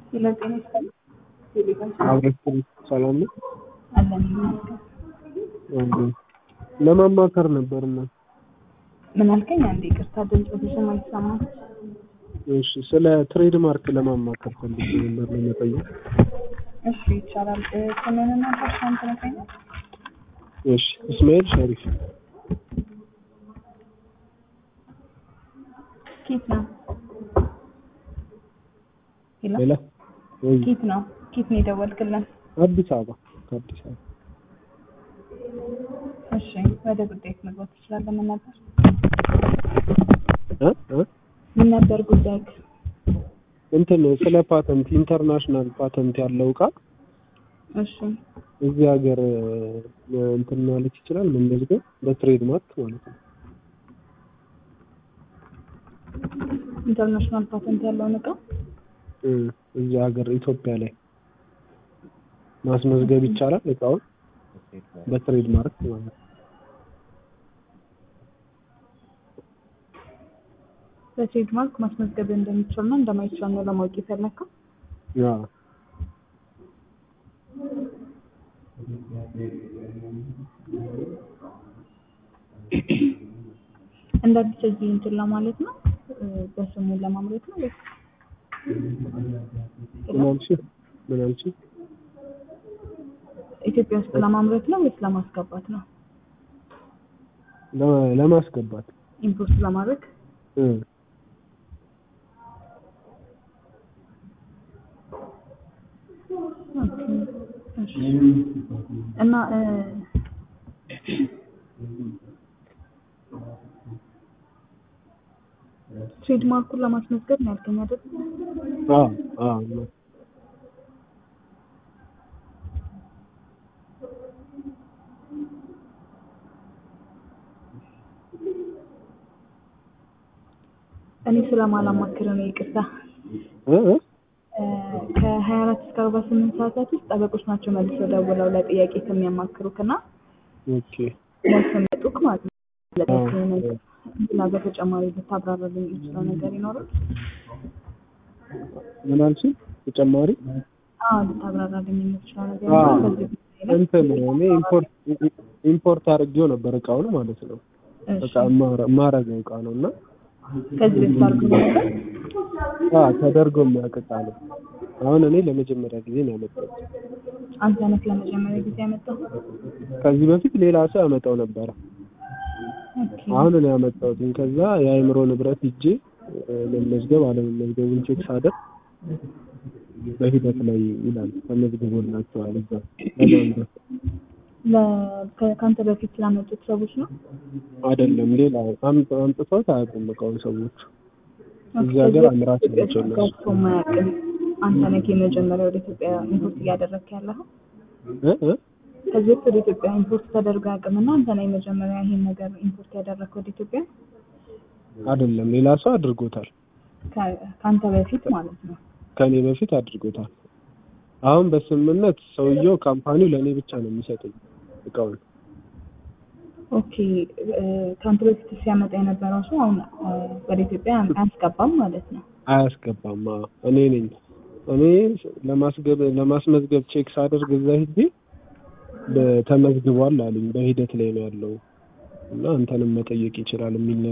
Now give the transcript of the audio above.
ጤና ይስጥልኝ። አብረን ሰላም ነው አለን ይመስገን። እንዴ ለማማከር ነበርና ምን አልከኝ? አንዴ ይቅርታ ድምፅ ብዙም አይሰማም። እሺ ስለ ትሬድ ማርክ ለማማከር ፈልጌ ነበር ለመጠየቅ እሺ ይቻላል። እ፣ ስምህንና አድራሻህን ትነግረኛለህ? እሺ እስማኤል ሸሪፍ ኬት ነው? ሄሎ ሌላ ወይ ኬት ነው? ኬት ነው የደወልክልን? አዲስ አበባ ከአዲስ አበባ እሺ ወደ ጉዳይ መግባት ትችላለህ። ምን ነበር እ እ ምን ነበር ጉዳይ? እንትን ስለ ፓተንት ኢንተርናሽናል ፓተንት ያለው እቃ እሺ እዚህ ሀገር እ፣ እንትን ማለት ይችላል መመዝገብ በትሬድ ማርክ ማለት ነው። ኢንተርናሽናል ፓተንት ያለውን እቃ እ፣ እዚህ ሀገር ኢትዮጵያ ላይ ማስመዝገብ ይቻላል እቃውን በትሬድ ማርክ ማለት ነው። በትሬድ ማርክ ማስመዝገብ እንደሚቻልና እንደማይቻል ነው ለማወቅ የፈለግከው? ያ እንደ አዲስ እዚህ እንትን ለማለት ነው እ፣ በስሙ ለማምረት ነው ወይስ ምን አልሽኝ? ምን አልሽኝ? ኢትዮጵያ ውስጥ ለማምረት ነው ወይስ ለማስገባት ነው? ለ- ለማስገባት ኢምፖርት ለማድረግ እ ኦኬ፣ እሺ። እና እ፣ ትሬድ ማርኩን ለማስመዝገብ ነው ያልከኝ አይደል? አዎ አዎ ነው። እኔ ስለማላማክር ነው ይቅርታ። እ እ እ፣ ከሀያ አራት እስከ አርባ ስምንት ሰዓታት ውስጥ ጠበቆች ናቸው መልሰው ደውለው ለጥያቄ ከሚያማክሩክ እና ኦኬ ያስቀመጡክ ማለት ነው። ለጥያቄ ነገር ሌላ በተጨማሪ ልታብራራልኝ የምችለው ነገር ይኖራል? ምን አልሽኝ? ተጨማሪ አዎ ልታብራራልኝ የምችለው ነገር አዎ። ይኖራል? በዚህ ጉዳይ ላይ? እንትን እኔ ኢምፖርት ኢምፖርት አድርጌው ነበር እቃውን ማለት ነው። እሺ። በቃ የማረገው እቃ ነው እና ከዚህ በፊት አድርጎ ነበር? አ ተደርጎ የሚያውቅ እቃ ነው። አሁን እኔ ለመጀመሪያ ጊዜ ነው ያመጣሁት። አንተ ነህ ለመጀመሪያ ጊዜ ያመጣው? ከዚህ በፊት ሌላ ሰው ያመጣው ነበረ። ኦኬ። አሁን እኔ ያመጣሁት ከዛ የአእምሮ ንብረት ሂጄ እ፣ መመዝገብ አለመመዝገቡን ቼክ ሳደርግ በሂደት ላይ ይላል ተመዝግቦላቸዋል እዛ ለማንበብ ለ- ከ- ከአንተ በፊት ላመጡት ሰዎች ነው? አይደለም ሌላ አምጥ- አምጥተውት አያውቁም እቃውን ሰዎች እዚህ ኦኬ። ሀገር ከዚህ አምራች በፊት ናቸው ኢትዮጵያ እነሱ። ገብቶ የማያውቅም አንተ ነህ የመጀመሪያ ወደ ኢትዮጵያ ኢምፖርት እያደረግክ ያለኸው? እ እ ከዚህ በፊት ወደ ኢትዮጵያ ኢምፖርት ተደርጎ አያውቅም እና አንተ ነህ የመጀመሪያ ይሄን ነገር ኢምፖርት ያደረግከው ወደ ኢትዮጵያ? አይደለም ሌላ ሰው አድርጎታል። ከ- ከአንተ በፊት ማለት ነው። ከኔ በፊት አድርጎታል። አሁን በስምምነት ሰውየው ካምፓኒው ለእኔ ብቻ ነው የሚሰጠኝ እቃውን። ኦኬ እ፣ ከአንተ በፊት ሲያመጣ የነበረው ሰው አሁን እ፣ ወደ ኢትዮጵያ አያስገባም ማለት ነው። አያስገባም። አዎ፣ እኔ ነኝ እኔ ለማስገብ ለማስመዝገብ ቼክ ሳደርግ እዛ ሂጄ በ- ተመዝግቧል አሉኝ። በሂደት ላይ ነው ያለው እና አንተንም መጠየቅ ይችላል የሚል